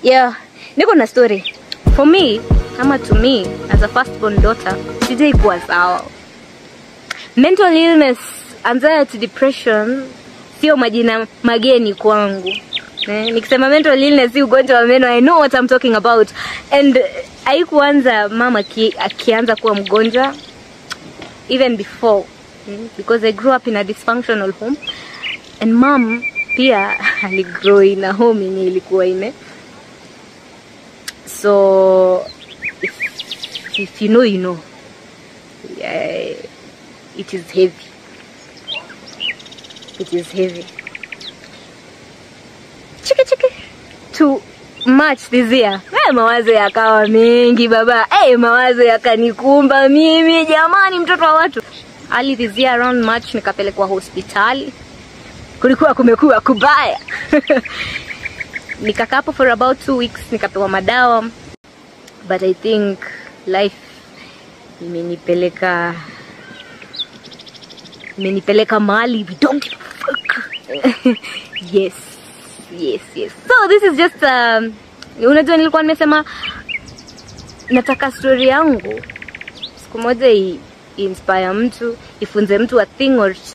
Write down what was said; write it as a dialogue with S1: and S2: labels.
S1: yeah niko na story for me ama to me as a firstborn daughter sijai kuwa sawa mental illness anxiety depression sio majina mageni kwangu eh, nikisema mental illness si ugonjwa wa meno i know what I'm talking about and haikuanza mama ki, akianza kuwa mgonjwa even before mm, because I grew up in a dysfunctional home and mom pia aligrow in a home yenye ilikuwa ine so if, if you know you know yeah, it is heavy it is heavy chiki chiki to March this year hey, mawazo yakawa mengi baba hey, mawazo yakanikumba mimi jamani mtoto wa watu early this year around March nikapelekwa hospitali kulikuwa kumekuwa kubaya nikakaa hapo for about two weeks nikapewa madawa but I think life imenipeleka imenipeleka mahali we don't give a fuck yes yes yes so this is just um, unajua nilikuwa nimesema nataka story yangu siku moja i- inspire mtu ifunze mtu a thing or